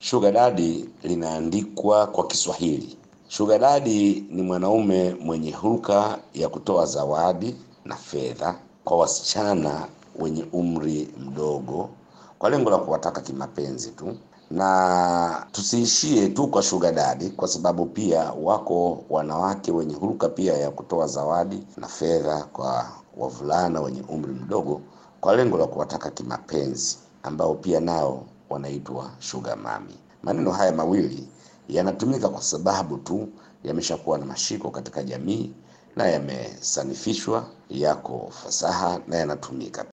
Sugar daddy linaandikwa kwa Kiswahili. Sugar daddy ni mwanaume mwenye hulka ya kutoa zawadi na fedha kwa wasichana wenye umri mdogo kwa lengo la kuwataka kimapenzi tu, na tusiishie tu kwa sugar daddy, kwa sababu pia wako wanawake wenye hulka pia ya kutoa zawadi na fedha kwa wavulana wenye umri mdogo kwa lengo la kuwataka kimapenzi, ambao pia nao wanaitwa sugar mami. Maneno haya mawili yanatumika kwa sababu tu yameshakuwa na mashiko katika jamii na yamesanifishwa, yako fasaha na yanatumika.